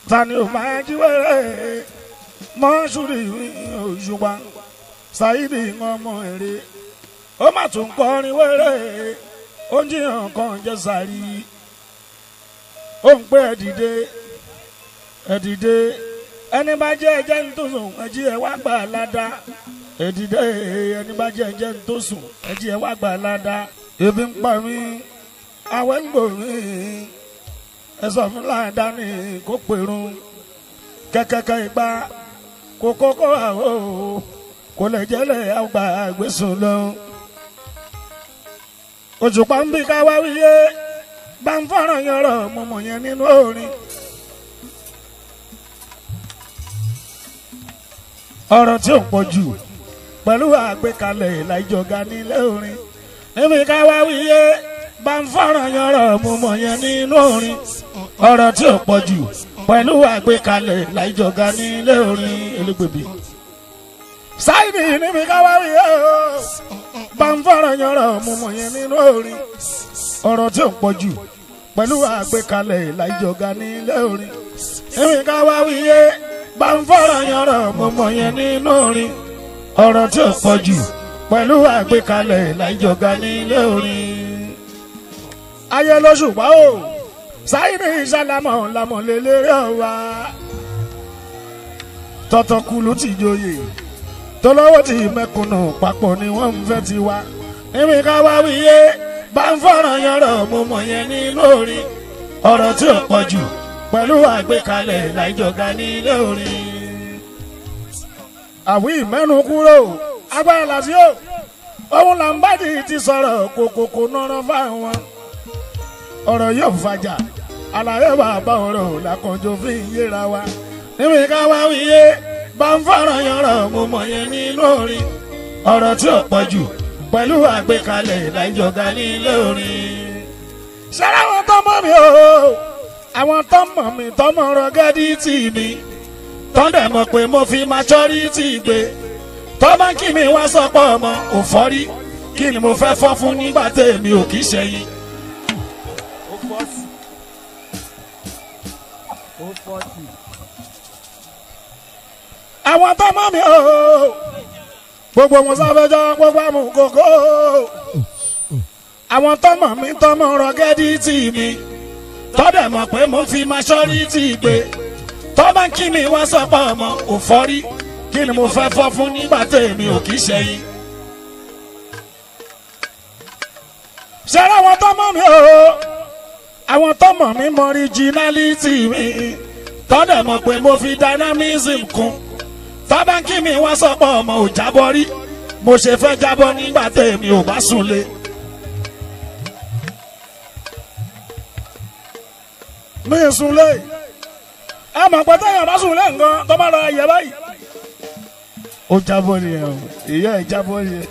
tani ò máa jí wẹ́rẹ́ mọ́ṣúrì òṣùpá ṣáídì ọmọ èrè ó má tún kọrin wẹ́rẹ́ ó ń jiyàn kan jẹ́ sàrí ó ń pẹ́ ẹ̀dìdé ẹ̀dìdé ẹni bá jẹ́ ẹjẹ́ ń tó sùn ẹjí ẹ wá gbà ládàá ẹ̀dìdé ẹni bá jẹ́ ẹjẹ́ ń tó sùn ẹjí ẹ wá gbà ládàá ebi ń pa mí àwẹ̀ ń gbò mí ẹ sọ fún ládàá ní kó pèrún kẹ́kẹ́kẹ́ ìgbà kó kókó àwọ̀ kò lè jẹ́lẹ̀ àgbà àgbésùn lọ. òṣùpá ń bí ká wá wíyé bá ń fọ́ràn yọrọ̀ mọ̀mọ́ yẹn nínú orin. ọ̀rọ̀ tí ò pọ̀ jù pẹ̀lú àgbékalẹ̀ ìlàjọ̀gá nílé orin. níbi ká wá wíyé bá ń fọ́ràn yọrọ̀ mọ̀mọ́ yẹn nínú orin. ọ̀rọ̀ tí ò pọ̀ jù pẹ̀lú àgbékalẹ̀ ìlàjọ̀gá nílé orin elégbèbí sáìdì níbi káwá rí ẹ o bá ń fọ̀rọ̀ yọrọ̀ mo mọ̀ yẹn nínú orin ọ̀rọ̀ tí ò pọ̀ jù pẹ̀lú àgbékalẹ̀ ìlàjọ̀gá nílé orin níbi káwá rí ẹ bá ń fọ̀rọ̀ yọrọ̀ mo mọ̀ yẹn nínú orin ọ̀rọ̀ tí ò pọ̀ jù pẹ̀lú àgbékalẹ̀ ìlàjọ̀gá nílé orin. ayé lóṣù pa o sáìdì ìsàlámọ̀ làmọ̀lélẹ́rẹ́ wa tọ́tọ́kùlù ti joyè tọ́lọ́wọ́ tí mẹ́kùnù papọ̀ ni wọ́n ń fẹ́ ti wá. níbi ká wá wíyé bá ń fọ̀rọ̀ yọrọ̀ mo mọ̀ yẹn nínú orin ọ̀rọ̀ tí ò pọ̀ jù pẹ̀lú àgbékalẹ̀ láìjọ̀gá nílé orin. àwí mẹ́nu kúrò agbára làásì ó òun là ń bàdí ti sọ̀rọ̀ kòkòkò nọ́rọ́ fáwọn. ọ̀rọ̀ yóò fàjà àlàyé bàbá ọ̀rọ̀ làkànjọ fi ń yéra wa. níbi ká wá wíyé bá ń fọ̀rọ̀ yọrọ̀ mo mọ̀ yẹn nínú orin ọ̀rọ̀ tí ò pọ̀ jù pẹ̀lú àgbékalẹ̀ ìdájọ́gá nílé orin. ṣẹ́rẹ́ àwọn tó mọ̀ mí o àwọn tó mọ̀ mí tó mọ̀ rọ́gẹ́dì tì mí tó dẹ̀ mọ̀ pé mo fi maturity gbé tó bá kí mi wá sọ́pọ̀ ọmọ òfọ́rí kí ni mo fẹ́ fọ́ fún nígbà tèmi ò kì í ṣe yín. ó fọ́ọ̀tì ó fọ́ọ̀tì. àwọn tó mọ̀ mí o gbogbo wọn sáfẹ́jọ́ gbogbo àmú kòkó àwọn tó mọ̀ mí tó mọ̀ rọ́gẹ́dì tì mí tọ́dẹ̀ mọ̀ pé mo fi maturity gbé tọ́ bá kí mi wá sọ́pọ̀ ọmọ òfọ́rí kí ni mo fẹ́ fọ́ fún nígbà tèmi ò kì í ṣe yín. ṣẹ́rẹ́ àwọn tó mọ̀ mí o àwọn tó mọ̀ mí mọ originality mi tọ́dẹ̀ mọ̀ pé mo fi dynamism kún tábàǹkì mi wá sọ́pọ̀ ọmọ ò jábọ́ rí mo ṣe fẹ́ jábọ́ nígbà tèmi ò bá súnlé. mi ì súnlé ẹ mọ̀ pé téèyàn bá súnlé nǹkan tó bá lọ yẹ báyìí. ó jábọ́ nìyẹn o ìyá ẹ̀ jábọ́ nìyẹn.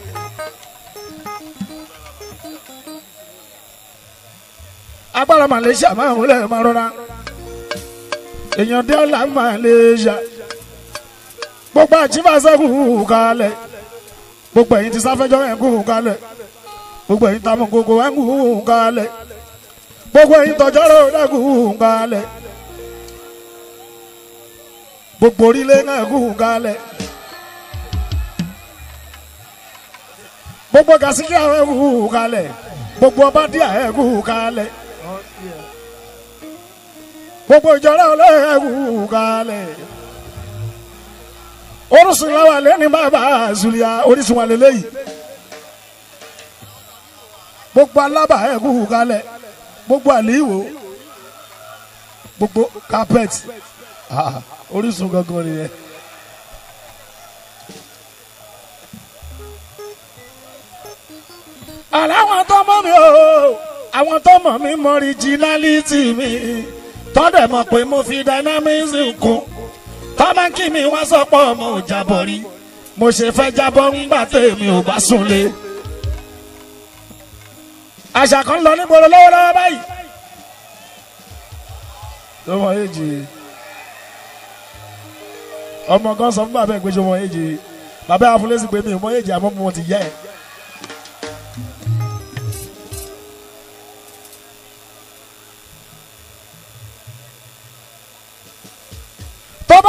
agbára malaysia máa ń wọlé máa rọra èèyàn dé ọ̀la malaysia gbogbo àjífàṣẹ kù kalẹ̀ gbogbo ẹ̀yin ti sáfẹ́jọ́ ẹ̀ kù kalẹ̀ gbogbo ẹ̀yin tamọ̀ gbogbo ẹ̀ kù kalẹ̀ gbogbo ẹ̀yin tọjọ́rọ̀ ẹ̀ kù kalẹ̀ gbogbo orílẹ̀ ẹ̀ kù kalẹ̀ gbogbo gàsíkì ẹ̀ kù kalẹ̀ gbogbo ọbádìá ẹ̀ kù kalẹ̀ gbogbo ìjọra ẹ̀ kù kalẹ̀ orísun la wà lẹ́ni bàbá zulia orísun wà lélẹ́yìí gbogbo alábà ẹ̀ kú kalẹ̀ gbogbo àlìwò gbogbo carpet ah, orísun gangan nìyẹn. àláwọn tó mọ̀ mí o àwọn tó mọ̀ mí mọ originality mi tọ́dẹ̀ mọ̀ pé mo fi dynamism kún tọ́mọ́kì mi wá sọ́pọ̀ ọmọ ò jábọ̀ rí mo ṣe fẹ́ jábọ̀ ńgbà tèmi ò bá súnlé. àṣà kan lọ nígboro lọ́wọ́lọ́wọ́ báyìí. lọ́wọ́ èjì ọmọ kan sọ fún bàbá ẹ̀ pé ṣe wọ́n èjì bàbá àfúlẹ́sì pé mi ò mọ èjì àmọ́ mo ti yẹ ẹ̀.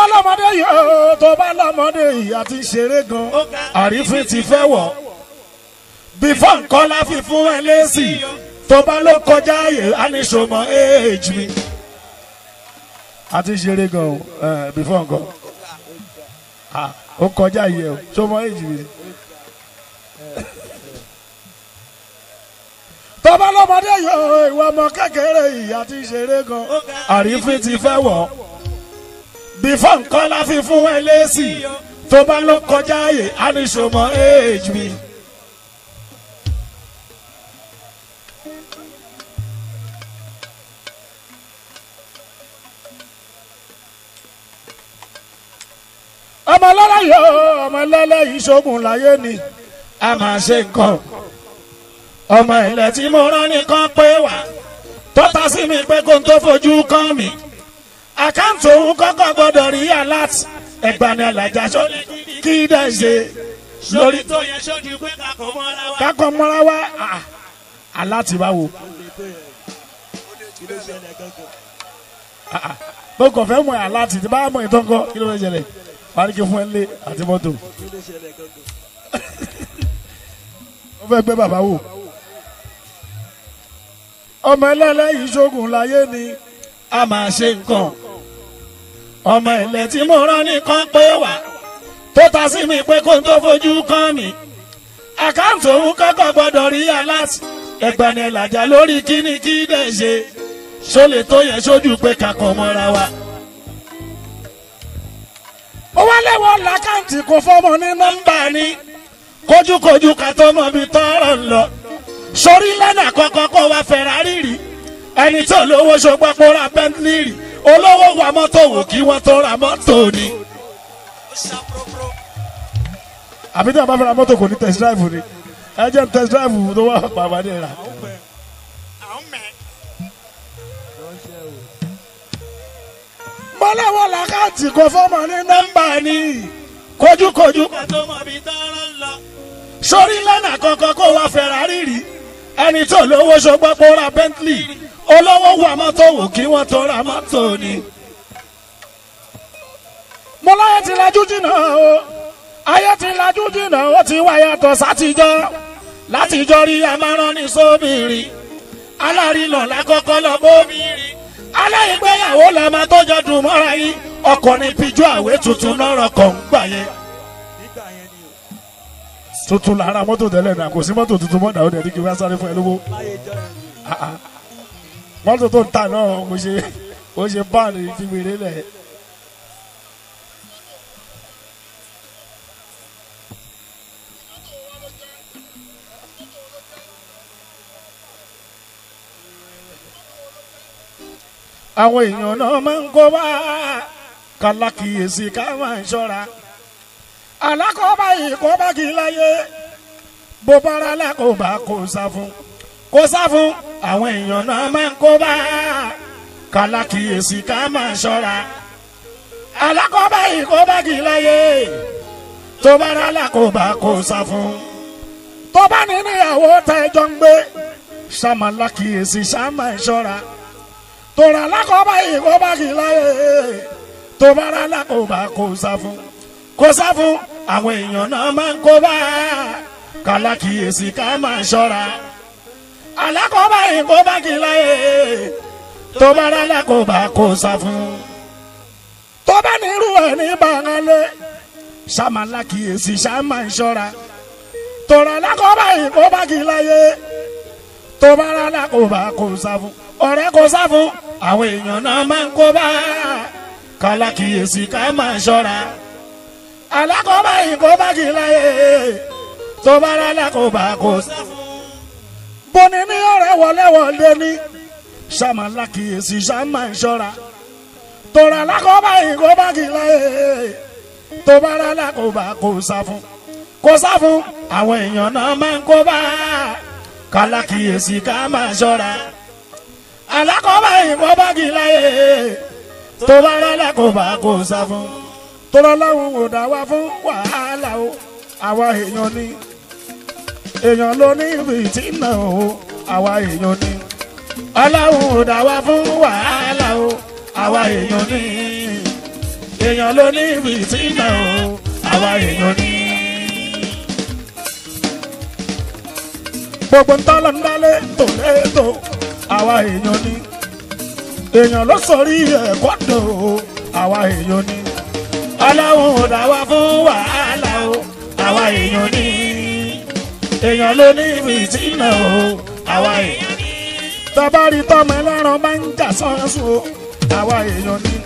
lọ́mọdé yìí ó tó bá lọ́mọdé yìí àti ṣeré gan àrífín ti fẹ́ wọ̀ bífọ̀ nǹkan la fi fún ẹ lésì tó bá ló kọjá ààyè àníṣòmọ éèjì mi àti ṣeré gan ẹ bífọ̀ nǹkan Ah, ó kọjá yìí o ṣọmọ éèjì mi. tó bá lọ́mọdé yìí ó ìwọ ọmọ kékeré yìí àti ṣeré gan àrífín ti fẹ́ wọ̀ bífọ̀ nǹkan la fi fún ẹ lésì tó bá ló kọjá ààyè àníṣòmọ éèjì mi. ọmọ lọ́la yóò ọmọ lọ́la yìí ṣoògùn láyé ni a máa ṣe nǹkan ọmọ ilẹ̀ tí mo rán nìkan pé wá tó ta sí mi pé kó n tó fojú kàn mí àkáǹtì òun kọ́kọ́ gbọ́dọ̀ rí alert ẹgbani alájà sórí kí dẹ̀ ṣe lórí tó yẹ sójú pé kakọ̀ mọ́ra wa. kákọ́ mọ́ra wá ah, alert báwo kí ló ṣẹlẹ̀ gangan. Ah, ah. mo kàn fẹ́ mọ̀ alert tí bá mọ̀ ìtàn kọ́ kí ló fẹ́ ṣẹlẹ̀ wàá ní kí fún ẹ lé àti mọ́tò kí ló ṣẹlẹ̀ gangan. ó fẹ́ gbé bàbá wò. ọmọ ẹlẹ́lẹ́yìí ṣoògùn láyé ni a máa ṣe nǹkan. ọmọ ilẹ̀ tí mo rán nìkan pé wá tó ta sí mi pé kó n tó fojú kàn mí. àkáǹtì òun kọ́kọ́ gbọ́dọ̀ rí aláàtì ẹgbani ẹlàjà lórí kíní kí dẹ̀ ṣe ṣó lè tó yẹ sójú pé kakọ̀ mọ́ra wa. ó wá lẹ́wọ̀ làkáǹtì kò fọ́mọ ní nọ́mbà ni kójúkojú ká tó mọ bí tọrọ ń lọ sórí lẹ́nà kọ́kọ́ kó wa Ferrari rí ẹni tó lówó ṣọgbọ́n kó ra Bentley rí olówó wa mọ́tò wò kí wọ́n tó ra mọ́tò ni. ó ṣàpòrò. àbí tí a bá fẹ́ ra mọ́tò kò ní test drive ni ẹ jẹ́ n test drive tó wà pàmò rà. àwọn pẹ̀ àwọn mẹ́. ránṣẹ́ o. mọ́lẹ́wọ́ làkáǹtì kò fọ́mọ ní nọ́mbà ni kójúkojú ká tó mọ bí tọ́rọ ń lọ. sórí lẹ́nà kọ́kọ́ kó wa Ferrari rí ẹni tó lówó ṣọgbọ́n kó ra Bentley olówó wa mọ́tò wò kí wọ́n tó ra mọ́tò ni. mo láyé ti lajú jìnnà o ayé ti lajú jìnnà ó ti wá yàtọ̀ sátijọ́ látijọ́ rí amárán ní sóbìnrin alárìnà lákọ́kọ́ lọ bóbìnrin aláìgbéyàwó la máa tọ́jọ́ dùn mọ́ra yín ọkọ̀ ní pijó àwé tuntun lọ́rọ̀ kọ̀ ń gbà yẹn nígbà yẹn ni o. tuntun lára mọ́tò tẹ́lẹ̀ náà kò sí mọ́tò tuntun mọ́tò àwọn ẹ̀dí kí wọ́n sáré fún ẹ lówó láyé jọ yẹn ni o. Ah, ah. mọ́tò tó ń tà náà kò ṣe kò ṣe báàlì fi wèrè lẹ̀. àwọn èèyàn náà máa ń kó bá kálákìyèsí ká máa ń ṣọ́ra alákọ̀ọ́bá yìí kó bá kí n láyé bó bára lákòóbá kò sá fún kò sá fún àwọn èèyàn náà máa ń kó bá kálákìyèsí ká máa ń ṣọ́ra alákọ̀ọ́bá yìí kó bá kí n láyé tó bára lákòóbá kò sá fún tó bá ní níyàwó tẹ́jọ́ ń gbé sàmàlákìyèsí sàmà ń ṣọ́ra tòrà lákọ̀ọ́bá yìí kó bá kí n láyé tó bára lákòóbá kò sá fún kò sá fún àwọn èèyàn náà máa ń kó bá kálákìyèsí ká máa ṣọ́ra alákọ̀ọ́bá yìí kó bá kí n láyé tó bára lákòóbá kò sá fún tó bá nírú ẹ̀ ní bàngálẹ̀ sàmàlákìyèsí sàmà ń ṣọ́ra tòrà lákọ̀ọ́bá yìí kó bá kí n láyé tó bára lákòóbá kò sá fún ọ̀rẹ́ kò sá fún àwọn èèyàn náà máa ń kó bá kálákìyèsí ká máa ṣọ́ra alákọ̀ọ́bá yìí kó bá kí n láyé tó bára lákòóbá kò sá fún bóni ní ọ̀rẹ́ wọléwọlé ní sàmàlákìyèsí sàmà ń ṣọ́ra tòrà lákọ̀ọ́bá yìí kó bá kí n láyé tó bára lákòóbá kò sá fún kò sá fún àwọn èèyàn náà máa ń kó bá kálákìyèsí ká máa ṣọ́ra alákọ̀ọ́bá yìí kó bá kí n láyé tó bára lákòóbá kò sá fún tọ́lá láwọn ò dá wa fún wàhálà o àwa èèyàn ni èèyàn ló ní fìtínà o àwa èèyàn ni aláwọn ò dá wa fún wàhálà o àwa èèyàn ni èèyàn ló ní fìtínà o àwa èèyàn ní. gbogbo ń tọ́lọ́ ń dálé tó létò àwa èèyàn ní. èèyàn ló sọrí ẹ̀kọ́ dò o àwa èèyàn ní. ọlọ́run ò dá wa fún wàhálà o àwa èèyàn ní. èèyàn ló ní fìtínà o àwa èèyàn ní. tọ́bárí tọ́mọ ẹlẹ́ran máa ń jà sọ́ọ́sùn o àwa èèyàn ní.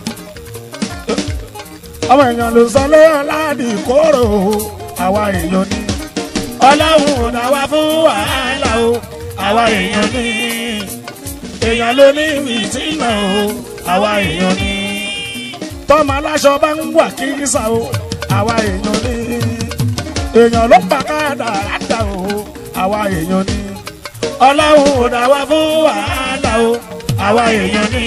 ọmọ èèyàn ló sọ lé ọ̀làdì kóró o àwa èèyàn ní. ọlọ́run ò dá wa fún wàhálà o àwa èèyàn ní. èèyàn ló ní fìtínà o àwa èèyàn ní. tọ́mọ aláṣọ bá ń wà kírísà o àwa èèyàn ní. èèyàn ló pa káàdà àdà o àwa èèyàn ní. ọlọ́run ò dá wa fún wàhálà o àwa èèyàn ní.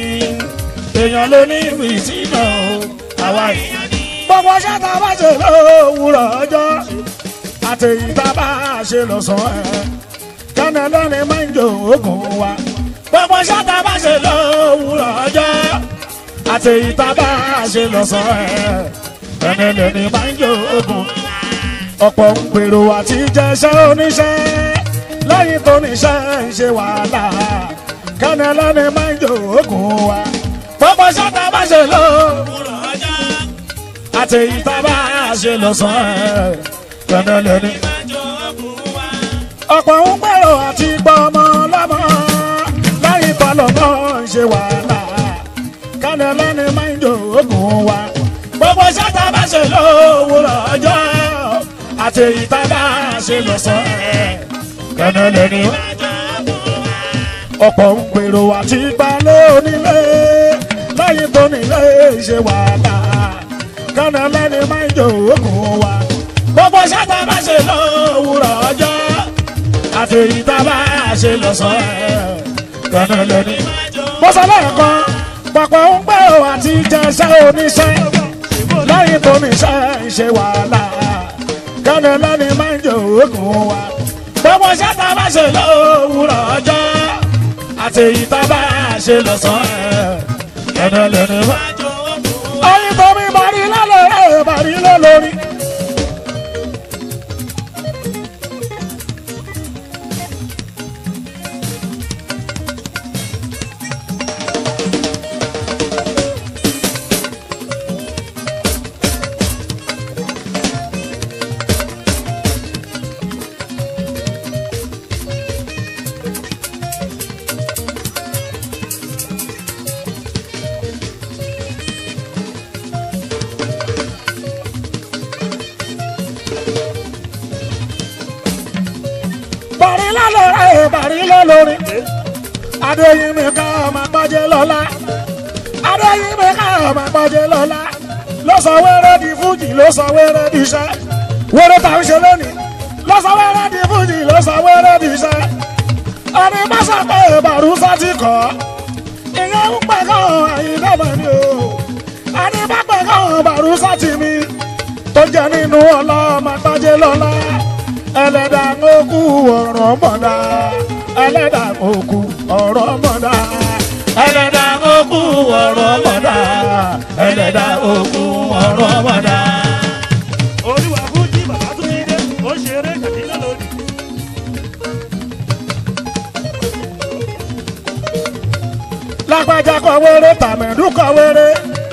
èèyàn ló ní fìtínà o àwa èèyàn ní. gbogbo ṣẹ́ tá a bá ṣe lówùrọ̀ ọjọ́ àtẹ̀yìn tá a bá ṣe lọ́sàn-án ẹ̀ kánà lọ́ni máa ń jò oògùn wa. gbogbo ṣẹ́ tá a bá ṣe lówùrọ̀ ọjọ́ àtẹ̀yìn tá a bá ṣe lọ́sàn-án ẹ̀ kánà lọ́ni máa ń jò oògùn ọ̀pọ̀ ń gbèrò àti jẹ́ṣẹ́ oníṣẹ́ lẹ́yìn tó níṣẹ́ ń ṣe wàhálà kánà lọ́ni máa ń jò oògùn wa. gbogbo ṣẹ́ tá a bá ṣe lówùrọ̀ òwúrọ̀ ọjọ́ àti ìtaba ṣe lọ́sàn-án ẹ̀ kẹ́nẹ́lẹ́ ní. ìmájọ ọkùn wa. ọ̀pọ̀ ń gbèrò àti gbọ́ ọmọ lọ́mọ lẹ́yìn tọ́lọ́mọ ń ṣe wàhálà kẹ́nẹ́lẹ́ ní máa ń jò oògùn wa. gbogbo ṣẹ́ta bá ṣe lówùrọ̀ ọjọ́ àti ìtaba ṣe lọ́sàn-án ẹ̀ kẹ́nẹ́lẹ́ ní. ìmájọ ọkùn wa. ọ̀pọ̀ ń gbèrò àti gbalẹ̀ onílé lẹ́yìn tó nílé ṣe wàhálà kánà lẹ́ni máa ń jò oògùn wa. gbogbo ṣáta bá ṣe lówùrọ̀ ọjọ́ àti èyí tá a bá ṣe lọ́sàn-án kánà lẹ́ni. ìmájọ mo sọ lẹ́ẹ̀kan pọ̀pọ̀ ń gbèrò àti jẹ́ṣẹ́ oníṣẹ́ lẹ́yìn tó níṣẹ́ ń ṣe wàhálà kánà lẹ́ni máa ń jò oògùn wa. gbogbo ṣáta bá ṣe lówùrọ̀ ọjọ́ àti èyí tá a bá ṣe lọ́sàn-án kánà lẹ́ni máa ìmájọ ọkùn wa. oyin tó mi bàrí lálẹ́ bàrí lólórí. bàrí lálẹ́ bàrí lólórí. adéyinmi ká ọmọ gbọ́jẹ́ lọ́la. adéyinmi ká ọmọ gbọ́jẹ́ lọ́la. ló sọ wẹ́rẹ́ di fújì ló sọ wẹ́rẹ́ di iṣẹ́. wẹ́rẹ́ tá a ń ṣe lónìí. ló sọ wẹ́rẹ́ di fújì ló sọ wẹ́rẹ́ di iṣẹ́. ọ̀nì mọ́sà pé bàrúsà ti kọ́. ìyẹn ń pẹ̀ kàn àyìn dọ́mọ̀ ni o. ọ̀nì bá pẹ̀ kàn bàrúsà ti mi. tó jẹ́ nínú ọlọ́mọ gbọ́jẹ́ lọ́la ẹlẹ́dà ń kú ọ̀rọ̀ mọ̀dá ẹlẹ́dà ń kú ọ̀rọ̀ mọ̀dá ẹlẹ́dà ń kú ọ̀rọ̀ mọ̀dá ẹlẹ́dà ń kú ọ̀rọ̀ mọ̀dá. olúwa fújì bàbá tún ti dé ó ṣeré kàdínlẹ̀ lónìí. lágbájá kọ wéré tàmẹ̀dú kọ wéré.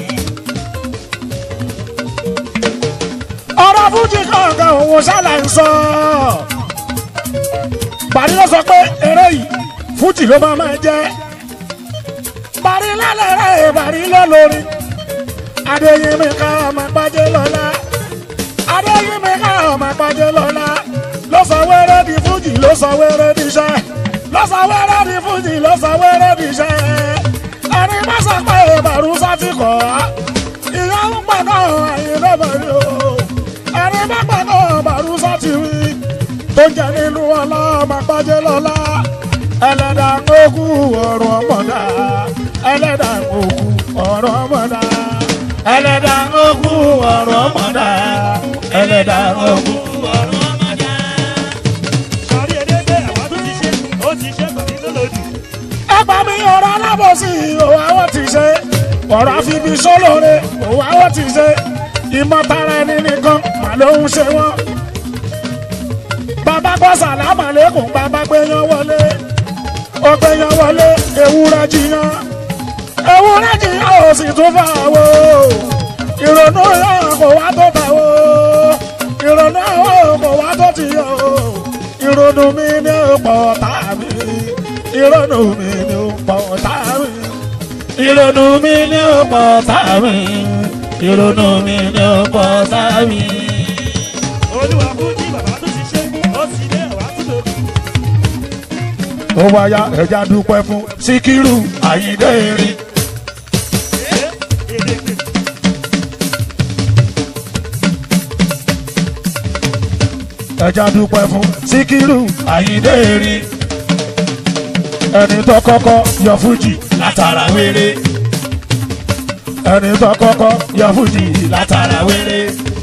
ọ̀rọ̀ fújì kọ̀ọ̀kan òun ṣàlà ń sọ. Bàrí ló sọ pé eré yìí fújì ló máa máa jẹ́. Bàrí lálẹ́ rẹ̀ bàrí ló lórí. Adéyẹmí ká ọmọ gbájẹ́ lọ́la. Adéyẹmí ká ọmọ gbájẹ́ lọ́la. Ló sọ wéré di fújì ló sọ wéré di iṣẹ́. Ló sọ wéré di fújì ló sọ wéré di iṣẹ́. Ẹni má sọ pé Bàrúsá ti kọ̀ ọ́. Ìyá ń pàgọ́ àyè lọ́bàá ni o ẹni bá gbàgbọ́ bàrúsà ti wí tó jẹ́ nínú ọlọ́mọ pàjẹ́ lọ́la ẹlẹ́dà ń kú ọ̀rọ̀ mọ̀dá ẹlẹ́dà ń kú ọ̀rọ̀ mọ̀dá ẹlẹ́dà ń kú ọ̀rọ̀ mọ̀dá ẹlẹ́dà ń kú. ọ̀rọ̀ ọmọdé. sọrí edédé àwa tún ti ṣe ó ti ṣe kàdínlẹ̀ lónìí. ẹgbà mi ọ̀rọ̀ alábòsí òun àwọn ti ṣe ọ̀rọ̀ àfibí sólóore òwò àwọn ti ṣe ìmọ̀tara ẹni nìkan mà ló ń ṣe wọ́n. bàbá gbọ́ sàlámà lẹ́kùn bàbá gbéyan wọlé ó gbéyan wọlé ewúrẹ́ jiyàn ewúrẹ́ jiyàn ò sì tún fà wò ìrònú yàn kò wá tó tà wò ìrònú yàn kò wá tó ti yàn o ìrònú mi ni ó pọ̀ tá mi ìrònú mi ni ó pọ̀ tá mi ìrònú mi ni ó pọ̀ tá mi ìrònú mi ni ó pọ̀ tá mi. olúwa fújì bàbá tún ti ṣe ó sì dé àwa tún lòdì. ó wáyà ẹja dúpẹ́ fún síkírù àyíndé erin. èdè pè ẹja dúpẹ́ fún síkírù àyíndé erin. ẹni tó kọ́kọ́ yọ fújì látara wéré. ẹni tó kọ́kọ́ yọ fújì látara wéré.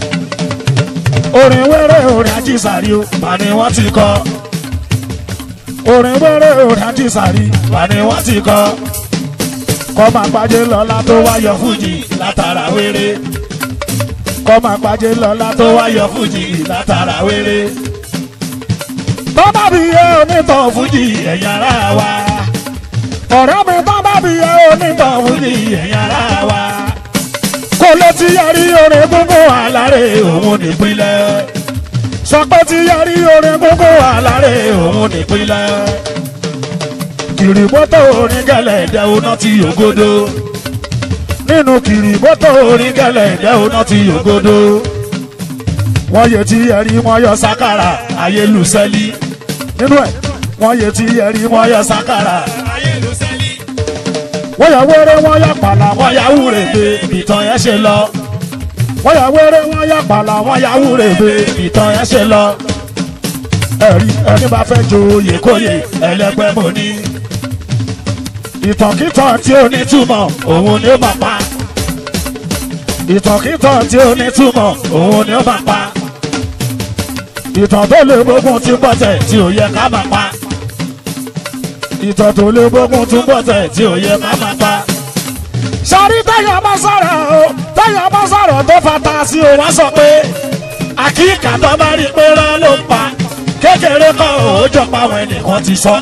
orin wéré orin ajísàrí o mà ni wọ́n ti kọ́. orin wéré orin ajísàrí mà ni wọ́n ti kọ́. kọ́ máa gbájé lọ́la tó wá yọ fújì látara wéré kọ́ máa gbájé lọ́la tó wá yọ fújì látara wéré. tó bá bí yẹ onítàn fújì ẹ̀yà ara wa. ọ̀rẹ́ mi tó bá bí yẹ onítàn fújì ẹ̀yà ara wa. kò lè ti yẹrí orin gbogbo àlàré òun nípínlẹ̀. sọ pé ti yẹrí orin gbogbo àlàré òun nípínlẹ̀. kìrìbọ́tò orin gẹ̀lẹ́ ìdẹ́wọ́n náà ti yògodo nínú kiri mọ́tò orin gẹ́lẹ́ ìdẹ́ oná ti yògodo. wọ́n yẹ tí ẹ̀rí wọ́n yọ sákàrà ayélujáfẹ́lì. nínú ẹ̀ wọ́n yẹ tí ẹ̀rí wọ́n yọ sákàrà. ayélujáfẹ́lì. wọ́n yà wẹ́rẹ́ wọ́n yà pàlà wọ́n yà wúre pé ìtàn yẹn ṣe lọ. wọ́n yà wẹ́rẹ́ wọ́n yà pàlà wọ́n yà wúre pé ìtàn yẹn ṣe lọ. ẹ̀rí ẹni bá fẹ́ joyè kóyè ẹlẹ́gbẹ́ mọ́ ni ìtànkìtàn tí ó ní túmọ̀ òun ni ó máa pa ìtànkìtàn tí ó ní túmọ̀ òun ni ó máa pa ìtàn tó lè gbógun tí bọ́tẹ̀ tí ò yẹ ká máa pa ìtàn tó lè gbógun tí bọ́tẹ̀ tí ò yẹ ká máa pa. sọ́rí tẹ́yọ̀ bá sọ̀rọ̀ o tẹ́yọ̀ bá sọ̀rọ̀ tó fata sí o wá sọ pé àkíkà tó bá rí pé rán ló ń pa kékeré kan ò jọ pa àwọn ẹnìkan ti sọ.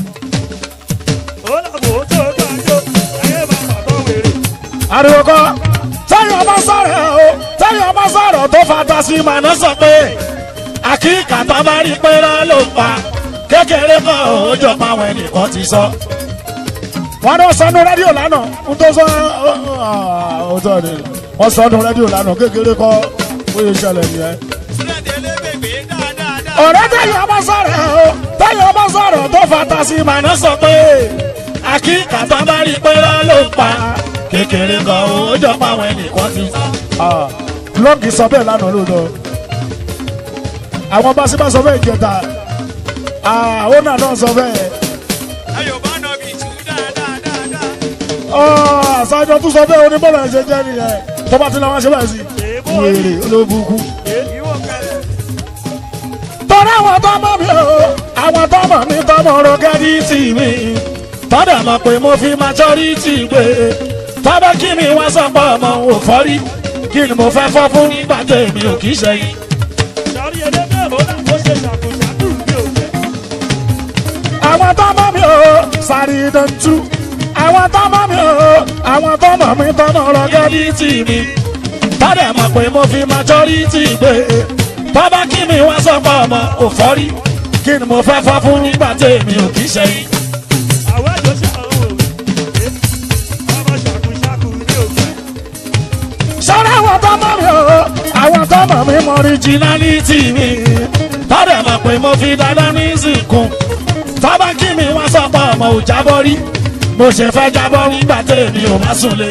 ó làbò tó gbàjọ ayé bá bàbá wèrè. ariwo kọ tẹyọ bá sọ̀rọ̀ o tẹyọ bá sọ̀rọ̀ tó fata sí màná sọ pé àkíkà tó bá rí pé rán ló ń pa kékeré kan ò jọ pa àwọn ẹnìkan ti sọ. wọ́n ní wọ́n sọ nu rédíò lánàá n tó sọ ọ sọ ni wọ́n sọ nu rédíò lánàá kékeré kọ́ ó yẹ ṣẹlẹ̀ nìyẹn. Súrẹ́dẹ̀ lébègbè dáadáa. ọ̀rẹ́ tẹ̀yọ̀ bá sọ̀rọ̀ o tẹ̀yọ̀ bá sọ̀rọ̀ tó fata sí màná sọ pé àkíkà tó bá rí pé rán ló ń pa kékeré kan ò jọ pa àwọn ẹnìkan ti sọ. lọ́ọ̀gì sọ bẹ́ẹ̀ lánàá lóòótọ́ àwọn bá sí bá sọ bẹ́ẹ̀ jẹta ó nà náà sọ bẹ́ẹ̀ Ayọ̀ bá nọ bí tù dáadáa. àṣàjọ tún sọ bẹ́ẹ̀ oníbọ̀lá ẹ̀ ṣe jẹ́ nìyẹn tó bá ti lọ́wọ́ ṣe báyìí sí wèrè olóbùkún. ìwọ kẹlẹ. tọ́lá àwọn tó mọ̀ mí o àwọn tó mọ̀ mí tó mọ̀ ro gẹ́díìtì mi tọ́dà mọ̀ pé mo fi majority gbé tọ́bẹ̀ kí mi wá sọ pé ọmọ ò fọ́rí kí ni mo fẹ́ fọ́ fún nígbà tèmi ò kì í ṣe yìí. sọrí ẹlẹgbẹ́ ó làbò ṣe ṣàkóṣàkó mi ò fẹ́. àwọn tó mọ̀ mí o sáré dantú àwọn tó mọ̀ mí o àwọn tó mọ̀ mí tó mọ̀ ro gẹ́díìtì mi tọ́dà mọ̀ pé mo fi majority gbé tọ́bẹ̀ kí mi wá sọ pé ọmọ ò fọ́rí kí ni mo fẹ́ fọ́ fún nígbà tèmi ò kì í ṣe yìí. àwọn àjọṣe àwọn òwe. ọmọ ṣàkóṣàkó mi ò fẹ́. sọ́rọ́ àwọn tó mọ̀ mí o àwọn tó mọ̀ mí mọ originality mi tọ́dẹ̀ mọ̀ pé mo fi dandan ní ìsìnkú tọ́ba kí mi wá sọ pé ọmọ ò jábọ́ rí mo ṣe fẹ́ jábọ́ nígbà tèmi ò má sùn lé.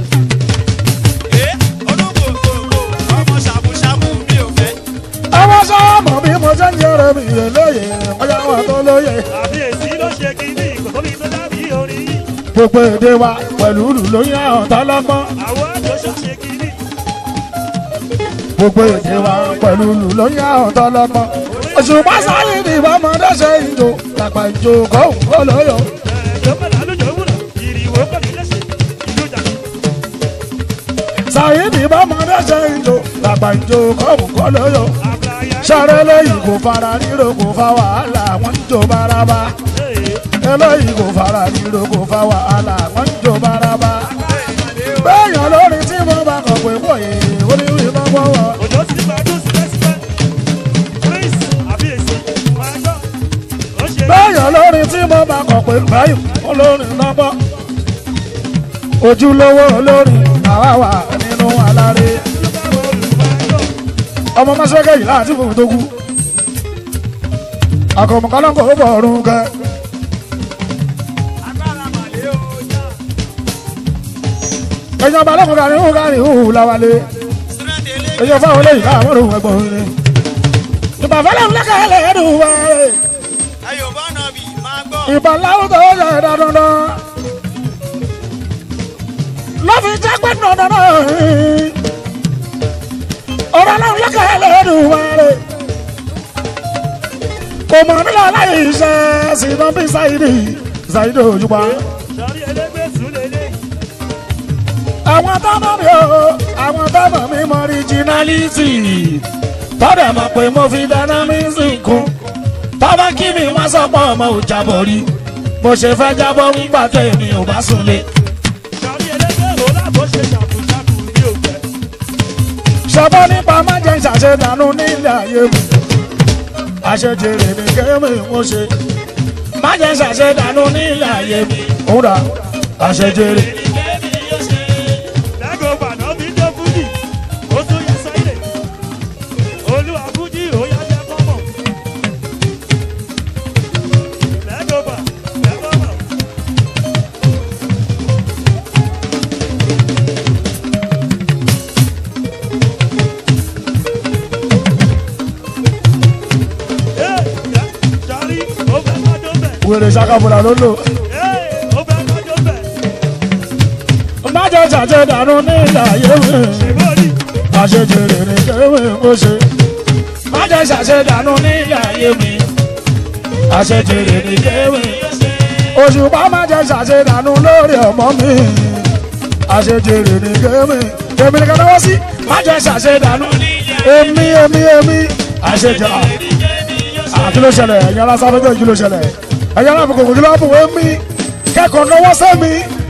Ẹ olúkòkòkò ọmọ ṣàmùṣàmù mi ò fẹ́. ọmọ sọ́wọ́ mọ̀ bí mo ṣe ń yẹrẹ mi yẹ lóye ọjà wọn tó lóye àbí èsì ló ṣe kíní kò tóbi tó dábì orin yìí. gbogbo èdè wa pẹ̀lú ìlú lóyún àwọn tọ́lọ́gbọ́n àwọn àjọṣe ṣe kíní. gbogbo èdè wa pẹ̀lú ìlú lóyún àwọn tọ́lọ́gbọ́n òṣùpá sáyé ni ìbámọ́dé ṣe ń jò làpá ìjò kọ́ òun kọ́ lóyò. ẹ̀ẹ́dọ́gbọ̀n lálùjọ wúrà ìrìwò pẹ̀lú lẹ́sẹ̀ ìlú jàdí. Ṣàyídì bọ́mọdé ṣe ìjò làgbà ìjò kọ́ọ̀mù kọ́ lóyò. àbúráyá. Ṣàrẹ́ lẹ́yìn kò fara ríro kò fa wàhálà wọ́n ń jò bárabá. Eléyìí kò fara ríro kò fa wàhálà wọ́n ń jò bárabá. Bẹ́ẹ̀yàn lórí tí mo bá kọ̀ pé bòye oníwì bá wọ́wọ́. òjò ti gbàdúrà síbẹ̀síbẹ̀. prince àbíyèsí máa gbọ́. ó ṣe é. Bẹ́ẹ̀yàn lórí tí mo bá kọ̀ pé báyìí olórin lọ́gbọ́. Ojúlówó olórin àwa wà nínú aláré. Ọmọ Mọ́sẹ́kẹ́ yìí láti fòun tó kú. Àkọ̀mọ̀kọ́lọ́kọ̀ ó bọ̀ ọ̀run kẹ́. Èèyàn balẹ̀kùn kárí hù kárí hù láwálé. Èèyàn fáwọn olóyìn káàmọ́ òun ẹ̀gbọ́n ni. Ìbàfẹ́lẹ̀ ńlẹ́kẹ̀ ẹlẹ́dùn wáyé ayò bá nà bí máa gbọ́. ìbọn láwùjọ ó yẹ ẹ̀dá dandan lọ́fi jẹ́ pé dandan náà ọ̀rọ̀ náà lọ́kẹ́ ẹlẹ́dùn wáre kò mọ̀ nílò láyé iṣẹ́ sínú bí Saidi Saidi òjúpa sọrí ẹlẹgbẹ́ sùn lélẹ̀. àwọn tọ́mọ̀ mi ò àwọn tọ́mọ̀ mi mọ ríjínálítì tọ́dẹ̀ mọ̀ pé mo fi dáná mi sì kún tọ́ba kí mi wá sọ́pọ̀ ọmọ ò jábọ̀ rí mo ṣe fẹ́ jábọ̀ ń gbà tẹ̀mí ò bá súnlé. sọrí ẹlẹgbẹ́ wo lábò ṣe ṣàkóṣàkó ní òkè. sọ́bọ́ nípa má jẹ́ ṣàṣedànù nílé ayé mi àṣejèrè ní kémi mo ṣe má jẹ́ ṣàṣedànù nílé ayé mi òwúrà àṣejèrè. lẹ́gọ̀ bàná mi dé fújì ó tún yẹ sẹ́yìn. olúwa fújì ó yá jẹ́ kọ́mọ̀. lẹ́gọ̀ bà lẹ́gọ̀ bà. Ee, sọrí ó fẹ́ kájọ bẹ̀. wèrè ṣàkàbọ̀là ló lò. Ee, ó fẹ́ kájọ bẹ̀. má jẹ́ ṣàṣedànù nílé ayé mi Ìbòrí. àṣejèrè ní kémi mo ṣe má jẹ́ ṣàṣedànù nílé ayé mi àṣejèrè ní kémi òṣùpá má jẹ́ ṣàṣedànù lórí ọmọ mi àṣejèrè ní kémi èmi nìkan náwó sí má jẹ́ ṣàṣedànù èmi èmi èmi àṣejèrè àti ló ṣẹlẹ̀ ẹ̀yin alásáfẹ́fẹ́ kí ló ṣẹlẹ̀ ẹ̀yin alábùkù kí ló bù èmi kẹ́kọ̀ọ́ náwó sẹ́mi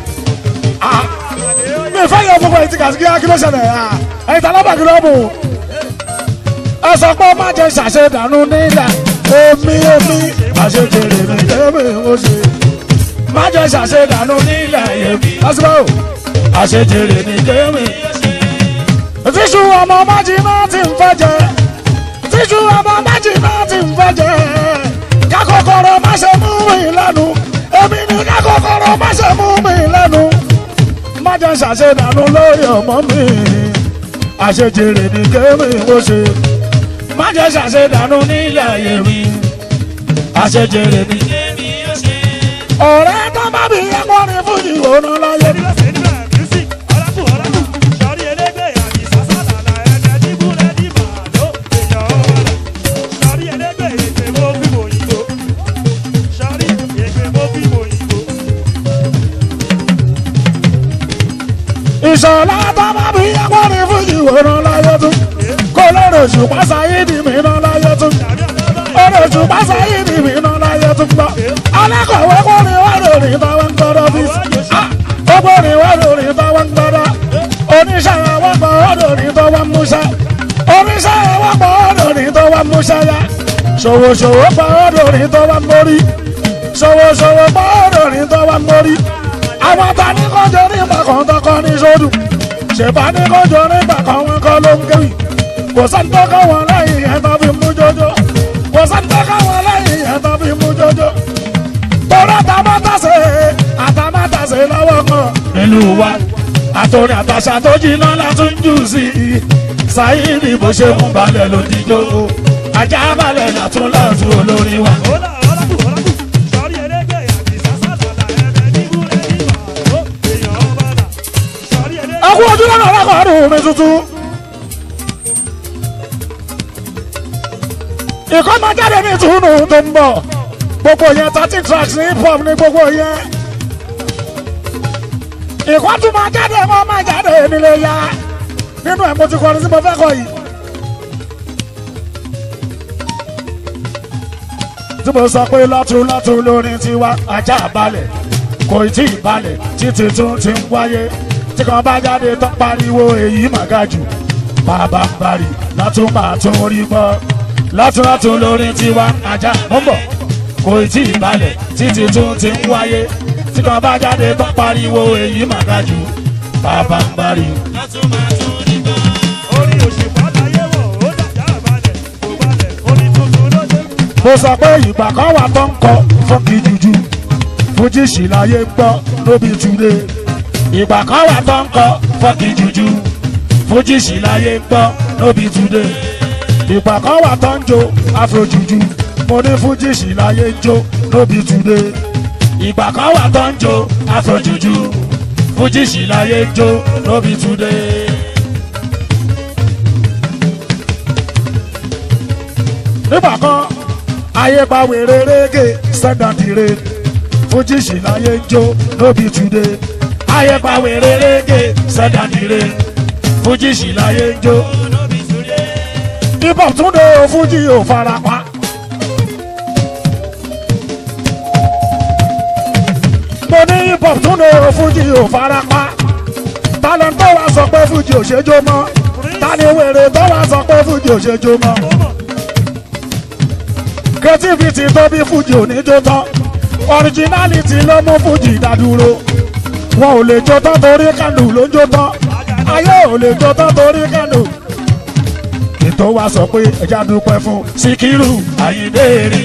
mi fẹ́ yẹ gbogbo ẹ̀yìn tí kàtí kíá kí ló ṣẹlẹ̀ ẹ̀yìn tí alábàkí ló bù ẹ sọ pé má jẹ́ ṣàṣedànù nílẹ̀ èmi èmi àṣejèrè mi kémi ó ṣe má jẹ́ ṣàṣedànù nílẹ̀ èmi lásìkò àṣejèrè mi kémi. tíṣù ọmọ májì náà ti ń fẹ́ jẹ tíṣù ọmọ májì náà ti ń fẹ́ jẹ kákòkòrò má ṣe mú mi lẹ́nu èmi ni kákòkòrò má ṣe mú mi lẹ́nu má jẹ́ ṣàṣedànù lórí ọmọ mi àṣejèrè ní kémi ó ṣe má jẹ́ ṣàṣedànù nílẹ̀ ayé mi àṣejèrè ní. ọ̀rẹ́ tó má bí ẹ̀kọ́ ní fújì òun láyé mi. ìṣọ̀lá tó má bí ẹ̀kọ́ ní fújì òun láyé tún kó lóore òṣùpá sáyédì mi náà láyé tún lóore òṣùpá sáyédì mi náà láyé tún gbọ́ alákọ̀wé kó ní wá lórí táwọn ń gbọ́dọ̀ bí gbogbo ní wá lórí táwọn ń gbọ́dọ̀ oníṣẹ́ àwọn gbọ́ lórí tó wá múṣẹ́ oníṣẹ́ àwọn gbọ́ lórí tó wá múṣẹ́ yá ṣòwòṣòwò gbọ́ lórí tó wá mórí ṣòwòṣòwò gbọ́ lórí tó wá mórí àwọn ta ní kọjọ nígbà kan tọkọ ní sódù ṣèbá ní kọjọ nígbà kan wọn kọ ló ń kéwì kò sáńtọ́ káwọn lẹ́yìn yẹn tó fi mú jọjọ kò sáńtọ́ káwọn lẹ́yìn yẹn tó fi mú jọjọ torí àtàmátàsé àtàmátàsé lọ́wọ́ kan nílùú wa àtòrí àtàṣà tó jiná látún jù sí i sáyìnì bó ṣe mú balẹ̀ lòdìjọ́ ajá balẹ̀ látún látún olórí wa. Akú ojú lọ́nà ọlọ́kọ̀ọ́dún mi tuntun. Ìkọ́ máa jáde ní ìtùnú tó ń bọ̀. Gbogbo yẹn thirty tracks ní hip hop ní gbogbo yẹn. Ìkọ́ tún máa jáde wọ́n máa jáde nílé ya. nínú ẹ̀ mo ti kọrin tí mo fẹ́ kọ yìí. tí mo sọ pé lọ́tún lọ́tún lórin tiwa ajá balẹ̀ kò tí ì balẹ̀ títí tún ti ń wáyé tí kan bá jáde tán pariwo èyí màgá jù bàbá ń bari látún máa tún rí gbọ́ lọ́tún lọ́tún lórin tiwa ajá mọ́ bọ̀ kò tí ì balẹ̀ títí tún ti ń wáyé tí kan bá jáde tán pariwo èyí màgá jù bàbá ń bari. orí òṣèpá láyé wọ̀ ó dàjà àbálẹ̀ kò balẹ̀ orí tuntun ló dé. mo sọ pé ìgbà kan wà tó ń kọ fọ́nkì jùjú fújì sì láyé ń gbọ́ lóbi túlé ìgbà kan wà tó ń kọ fọ́nkì jùjú fújì sì láyé ń gbọ́ lóbi túlé ìgbà kan wà tó ń jó afro jùjú mo ní fújì sì láyé ń jó lóbi túlé ìgbà kan wà tó ń jó afro jùjú fújì sì láyé ń jó lóbi túlé. nígbà kan ayé pa wèrè rége sẹ́dàdìrè fújì sì láyé ń jó lóbi túnde ayé pa wèrè rége sẹ́dàdìrè fújì sì láyé ń jó hip hop túnde o fújì ò fara pa. mo ní hip hop túnde o fújì ò fara pa talent tó wá sọ pé fújì ò ṣe jó mọ́ tani wèrè tó wá sọ pé fújì ò ṣe jó mọ́ ó mọ̀ creativity tó bí fújì oníjó tán originality ló mú fújì dádúró wọn ò lè jó tán torí kánù ló ń jó tán ayé ò lè jó tán torí kánù. ètò wa sọ pé ẹja dúpẹ́ fún síkírù àyíndé rí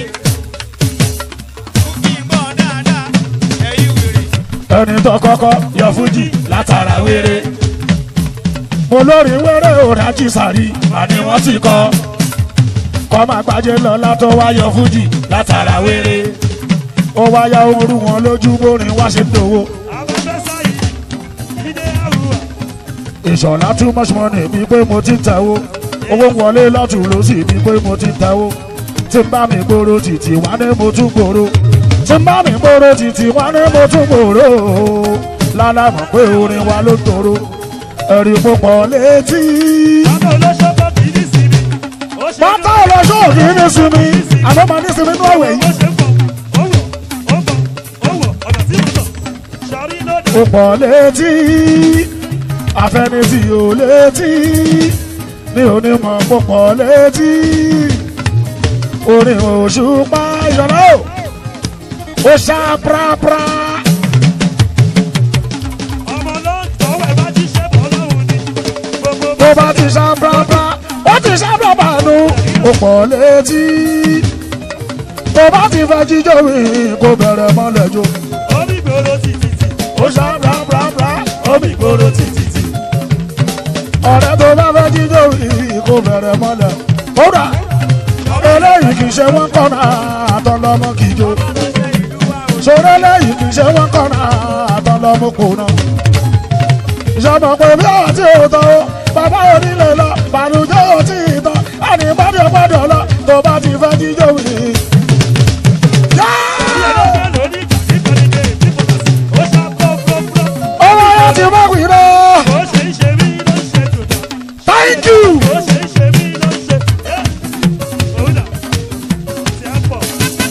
ẹni tó kọ́kọ́ yọ fújì látara wéré olórí wéré òrájì sàrí àní wọ́n ti kọ́ kọ́ máa gbájẹ́ lọ látọ́ wáyọ fújì látara wéré ó wáyà ooru wọn lójú bórin wá ṣe dòwó afẹ́fẹ́ sáyé jíde àrùwà ìṣọ̀lá too much money bíi pé mo ti ń tẹ̀wó owó ń wọlé lọ́tún lọ́sì bíi pé mo ti ń tẹ̀wó tí ń bá mi gbòòrò títí wá ní mo tún gbòòrò tí ń bá mi gbòòrò títí wá ní mo tún gbòòrò lálàmọ̀ pé orin wa ló tòrò ẹ̀rí púpọ̀ létí. bàbá olóṣogbo kì í ní sinmi ó ṣe pátá ọlọ́ṣọ́ òkè ní sinmi àmọ́ máa ní sinmi ní ọ̀wẹ̀ yìí. ó ṣe ń bọ̀ ó wọ̀ ó bọ̀ ó wọ̀ ọ̀nà tí mo tọ̀ sọrí lóde púpọ̀ létí àfẹnisí ò létí ní onímọ̀ púpọ̀ létí orin òṣùpá ìṣọ̀lá o ó ṣá prapra ọmọ ló ń tọ́wọ́ ẹ̀ bá ti ṣe bọ́ lọ́hùn ni gbogbo tó bá ti ṣá prapra ó ti ṣá prapra nu púpọ̀ létí tó bá ti fẹ́ jíjó mi kó bẹ̀rẹ̀ mọ́lẹ̀ jó orí gbòòrò títìtì ó ṣá prapra ó mi gbòòrò títí ọ̀rẹ́ tó bá fẹ́ jíjó mi kó bẹ̀rẹ̀ mọ́lẹ̀ ó rà eléyìí kì í ṣe wọ́n kọ́nà àtọ́lọ́mọ kì í jó ṣòro eléyìí kì í ṣe wọ́n kọ́nà àtọ́lọ́mọ kò ná. ìṣàmọ pé bí ọ̀hún tí ò tọ́ o bàbá onílé lọ bàlùjẹ́ ò tí ì tọ́ ẹni gbọ́dọ̀ gbọ́dọ̀ lọ tó bá ti fẹ́ jíjó mi. ẹlẹ́gbẹ́ lóní kàkí kọ́nìkè tí kò tà sí ó ṣá pọ́pọ́pọ́ owó ayé ti mọ́ wí lọ ó ṣe ń ṣe mí ló ń ṣe dùdà thank you. ó ṣe ń ṣe mí ló ń ṣe ẹ́ òun dà tí a pọ̀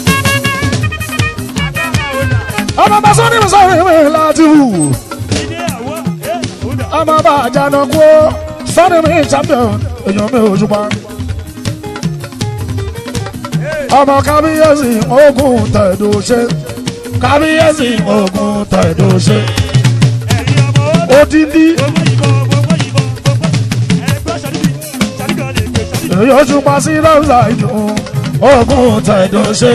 ọmọ bá sọ ní mi sọ mi láti wù. ilé àwọ̀ ẹ́ òun dà ọmọ bá àjànà kú ó sọ́ni mi champion èèyàn mi ò ṣùpá. ọmọ kábíyèsí ogun tẹ̀dọ̀ ṣe kábíyèsí ogun tẹ̀dọ̀ ṣe ẹ̀yin ọmọ ó dà odindi gbogbo ìbọn gbogbo ìbọn gbogbo ẹgbẹ́ ṣàdíbì ṣàdíbì ọ̀lẹ̀ ègbè ṣàdíbì èèyàn ṣùpá sí lọ́sà ìdùn ogun tẹ̀dọ̀ ṣe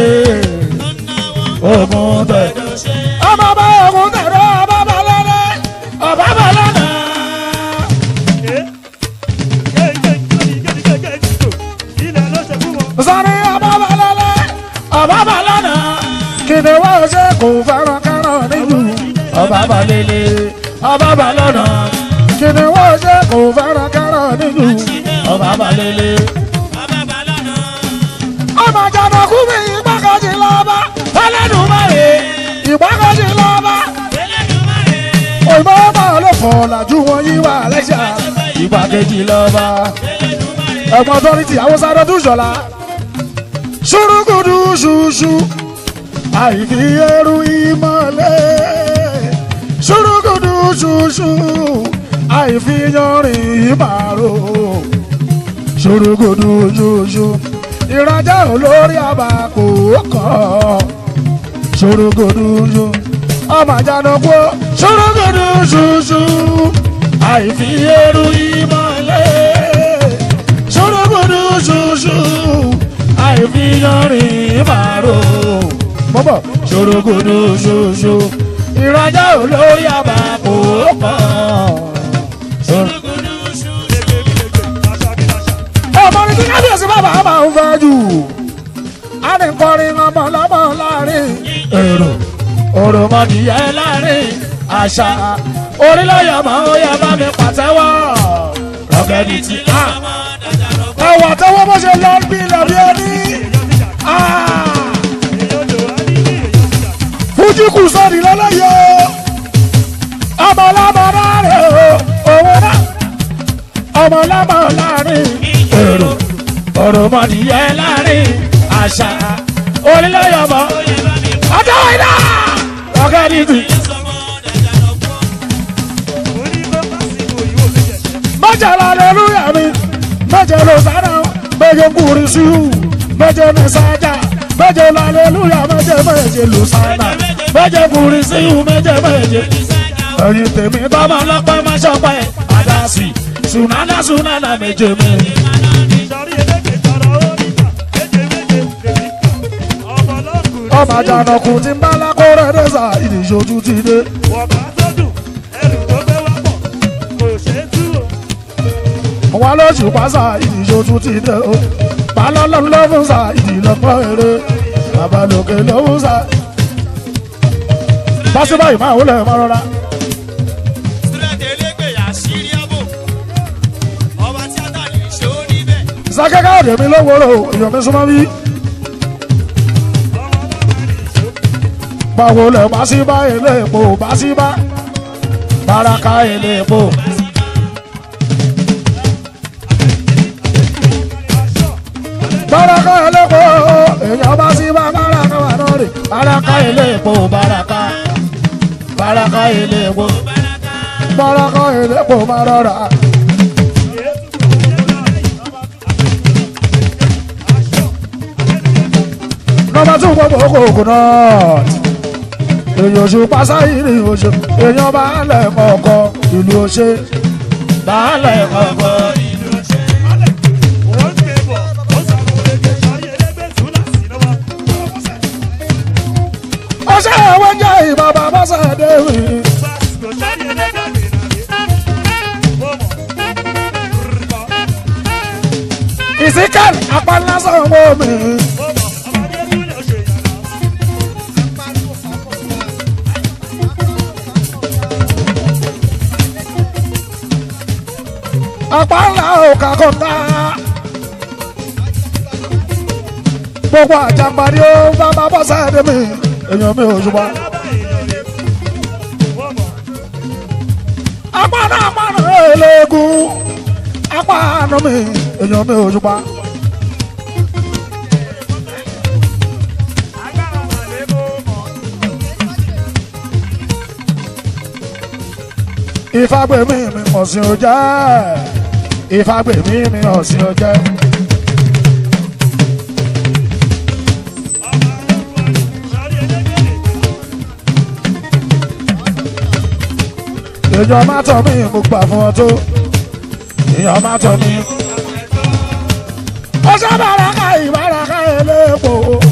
ogun tẹ̀dọ̀ ṣe. ọmọ bá ogun tẹ̀dọ̀ ọba bá lọ́lẹ̀ ọba bá lọ́nà. ẹ́ ẹ́ ẹ́ gẹ́gẹ́ gẹ́gẹ́ ilẹ̀ ló ṣe fún wọn. sáré ọba bá lọ́lẹ̀ ọba bá lọ́nà. kìnìún wá ṣe kò fẹ́ràn kẹ́ràn nílùú ọba bá lélẹ̀ ọba bá lọ́nà. kìnìún wá ṣe kò fẹ́ràn kẹ́ràn nílùú ọba bá lélẹ̀. ọmọ jàdọ̀kú mi ìgbàkejì lọ́ba ẹlẹ́dùnmáre ìgbàkejì lọ́ba òyìnbó bá ló fọ̀ làjú wọn yí wà lẹ́sà ìgbàkejì lọ́ba ẹ̀gbọ́n tọ́rìtì haúsá dọ́dún ṣọlá ṣùrùkùdù ṣùṣù àìfi ẹrù ìmọ̀lẹ́ ṣùrùkùdù ṣùṣù àìfi yanrìn ìmàrò ṣùrùkùdù ṣùṣù ìrajà olórí àbàkù kọ́ ṣùrùkùdù ṣùṣù ọmọ àjànàkú ṣùrùkùdù ṣùṣù àìfi ẹrù ìmọ̀lẹ́ ṣùrùkùdù ṣùṣù àìfi yanrìn ìmàrò mọ́bọ̀ ṣòrogodo ṣoṣo ìrajà olórí àbàkù kọ́. ọmọ ní kí kábíyèsí bàbá máa ń fẹ́ jù á ní kọrin ọmọ lọ́mọ láàrin èrò òròmọdìyẹ láàrin àṣà orílẹ̀-èdè máa ń yẹ bá mi pàtẹ́wọ́ rọ̀gẹ́dì tí a ẹwà tẹ́wọ́ bó ṣe lọ bí lọ́bí ẹni fújì kù sọ́ọ̀dì lọ́lọ́yọ̀ ọmọ ọlọ́mọ láàrin òun náà ọmọ ọlọ́mọ láàrin èrò òròmọdìyẹ láàrin àṣà orílẹ̀-èdè ọmọ ọjọ́ ìdá rọ̀gẹ́dì tí. mẹ́jọ lálẹ́lúyà mi mẹ́jọ ló sára mẹ́jọ kúrì sí u mẹ́jọ ní sájà mẹ́jọ lálẹ́lúyà mẹ́jọ mẹ́jọ ló sára mẹ́jọ kúrì sí u mẹ́jọ mẹ́jọ. ẹyin tèmi tọ́mọ lọ́pẹ́ máa ṣọpẹ́ àdásì sunana sunana méje mi. ọmọ àjànàkú ti ń bá lákòrè dẹ́sà ìdíṣojú ti dé. wọn lóṣù pásá ìdíṣojú ti dé o balọ́lọ́run ló fún sa ìdílọ́pọ̀ eré babalókè ló fún sa. básíbá yìí máa wọlé máa rọra. sákẹ́kẹ́ òde mi ló wọ́rọ̀ èèyàn mi súnmọ́ bí. báwo lẹ̀ básíbá ilé epo básíbá baraka ilé epo. baraka elépo èèyàn bá sí bá baraka wà lórí baraka elépo baraka baraka elépo baraka elépo má rọra. nọmba tún gbogbo kòkò náà èèyàn oṣù pásáyìrì oṣù èèyàn bá lẹ̀ kọ̀ọ̀kan ìlú oṣù bá lẹ̀ kọ̀ọ̀kan. ọṣẹ àwọn jẹ ìbàbà bọ́sẹ̀ déwì. ìsìkẹ́lì apalásán wo mi. apala òkà kọta. gbogbo àjàgbárí ó bàbá bọ́sẹ̀ déwì èèyàn mi ò ṣùgbọ́n. apáná apáná eléegun apáná mi èèyàn mi ò ṣùgbọ́n. ìfagbèmí mi ọ̀sìn ò jẹ́ ìfagbèmí mi ọ̀sìn ò jẹ́. èèyàn má tọ̀ mí mo gbà fún ọ tó èèyàn má tọ̀ mí. ó ṣe bàràkà ìbàràkà elépo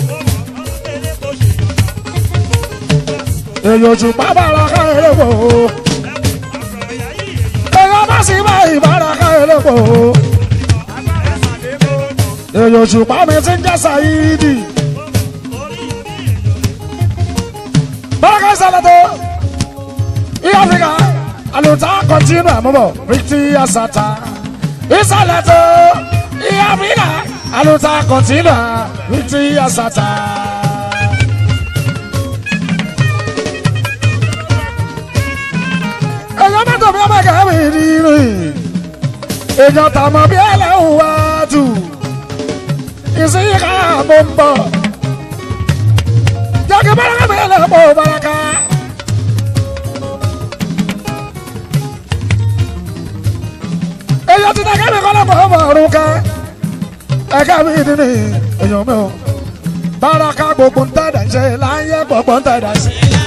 èèyàn òṣùpá bàràkà elépo èèyàn má sì bá ìbàràkà elépo èèyàn òṣùpá mi ti ń jẹ́ sàyídì. bàràkà ìsàlẹ̀ tó ìyá Áfíríkà aluta continue àmúbọ̀ rìtì àsàtà ìsàlẹ̀ tó ìyá Áfíríkà aluta continue rìtì àsàtà. èèyàn mẹ́tò mi ọmọ ẹ̀gẹ́ mi rí rí èèyàn tàmọ́ bí ẹlẹ́hùn wá tù ìsìnká mo ń bọ̀ jákè báraka mi lẹ́pọ̀ báraka. èèyàn ti dàgẹ́ mi kọ́ lọ́pọ̀ ọmọ ọ̀run ká ẹ̀ka mi nínú èèyàn mi ò báraka gbogbo ń tẹ̀dá ṣe láyé gbogbo ń tẹ̀dá ṣe.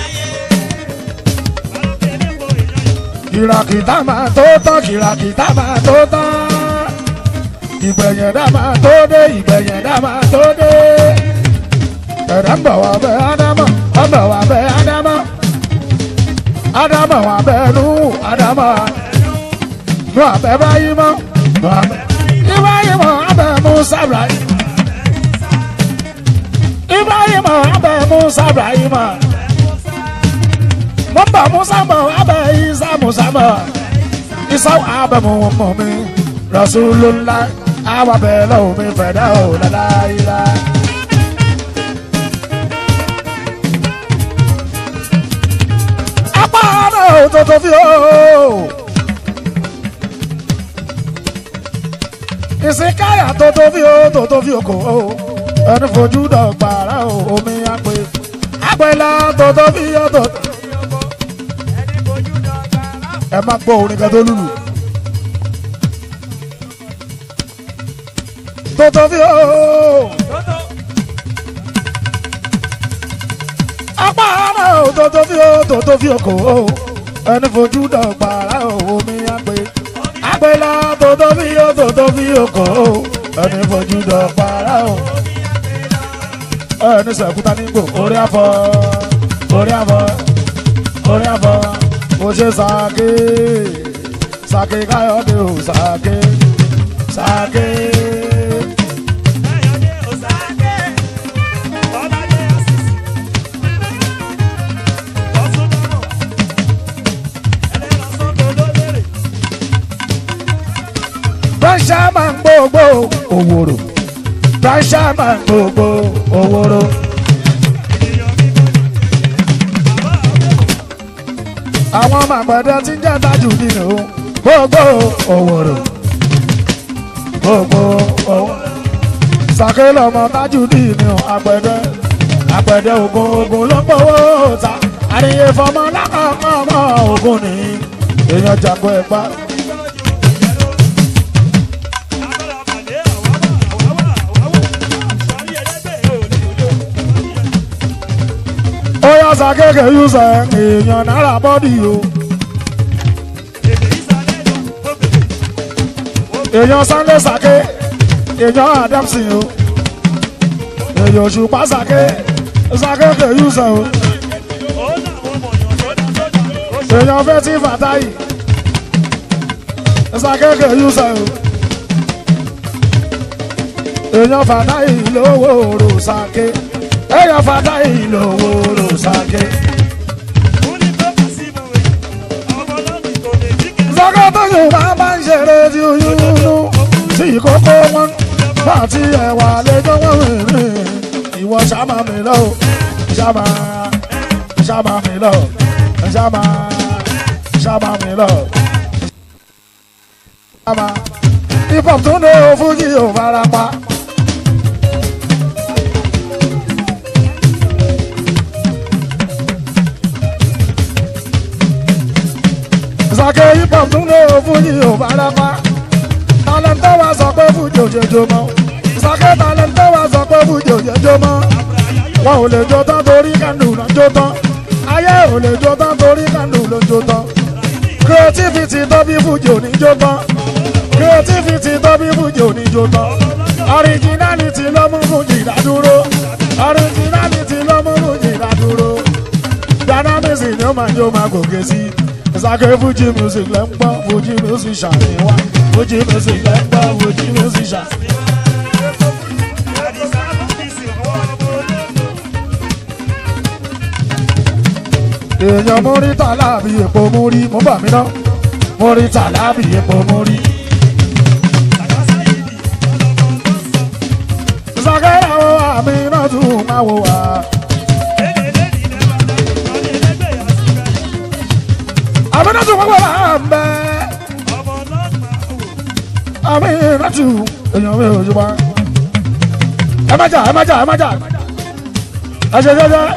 kìràkìtà máa tó tán kìràkìtà máa tó tán ìgbẹ̀yẹ̀dá máa tó dé ìgbẹ̀yẹ̀dá máa tó dé ẹ̀dá ń bọ̀ wá bẹ́ ádámọ̀ ó ń bọ̀ wá bẹ́ ádámọ̀ ádámọ̀ wá bẹ́ nú ádámọ̀ nú àbẹ́ báyìí mọ́ nú àbẹ́ ìbáyìí mọ́ abẹ́ musa ibrahim ìbáyìí mọ́ abẹ́ musa ibrahim mo ń bọ̀ musa mọ̀ abẹ́ isa musa mọ̀ isa abẹ́ mu mọ̀ mi rasulullah awa bẹ́ẹ̀ lọ́wọ́ mi fẹ̀dá ò láláyìlá. apá náà ò tó tó fi ó. ìsìnkáyà tó tó fi ó tó tó fi ó kò ó. ẹni fojú dọ̀gbàrà ò omi àpè. àpèlà tó tó fi ó tó tó. ẹ má gbọ́ orin kan tó lùlù. tó tó fi ó. apá náà ò tó tó fi ó tó tó fi ó kò ó. ẹni fojú dọ̀gbàrà ò omi àpè àpèlà tó tó fi ó tó tó fi ó kò ó ẹni fojú dọ̀gbàrà ò. ẹni sẹ̀kúta nígbò orí àfọ orí àfọ orí àfọ mo ṣe sàké sàké káyọ̀dé ò sàké sàké. Pressure máa ń gbogbo òwòrò. Pressure máa ń gbogbo òwòrò. Àwọn màgbẹ̀dẹ tí ń jẹ́ tájù nínú gbogbo òwòrò. Gbogbo òwòrò. Sàké lọ́mọ tájù nínú àgbẹ̀dẹ. Àgbẹ̀dẹ ògùn ògùn ló ń gbowó ta. Àríyé fọmọ lákàkọ́ ọmọ ògùn ní. Èèyàn jàgbọ́ ẹ̀pá. ó yá sàkéèké yúsẹ̀ èèyàn náírà bọ́dì o èèyàn Sunday sàké èèyàn Adamson o èèyàn Òṣùpá sàké sàkéèké yúsẹ̀ o èèyàn Fẹ́tí Fàtáyì sàkéèké yúsẹ̀ o èèyàn Fàtáyì lówó òrò sàké èèyàn Fàtáyì lówó òrò sàké. Sọ́kọ́ tó yùn máa bá ń ṣeré tí oyún nínú tí ìkókó wọn bá ti ẹ̀wà lẹ́jọ́ wọn rìn ìwọ ṣàmà mi lọ ṣàmà ṣàmà mi lọ ṣàmà ṣàmà mi lọ ṣàmà hip hop tó ní fújì ò fara pa. Sàkè hip hop tún lé fújì ò fara pa. Talẹ̀ntẹ́ wa sọ pé fújì ò jẹjọ mọ́. Sàkè talẹ̀ntẹ́ wa sọ pé fújì ò jẹjọ mọ́. Wọn ò lè jó tán torí kàndù ló ń jó tán. Ayé ò lè jó tán torí kàndù ló ń jó tán. Creativity tó bí fújì ò ní jó tán. Creativity tó bí fújì ò ní jó tán. Originality ló mú fújì dádúró. Originality ló mú fújì dádúró. Dynamism ni ó máa jó máa gòkè sí. Sàkè fújì music lẹ́ ń gbọ́, fújì music ṣàníwá. Fújì music lẹ́ ń gbọ́, fújì music ṣàníwá. èèyàn mórí tàlàbí epo mórí mo bà mí ná mórí tàlàbí epo mórí. sàkẹ́rẹ́ àwọn àmì náà tún máa wò wá. àmì náà tún máa wò wá ń bẹ́. àmì ìrántí èèyàn mi ò jùbọ. ẹ má jà ẹ má jà ẹ má jà ẹ ṣe jẹjẹ.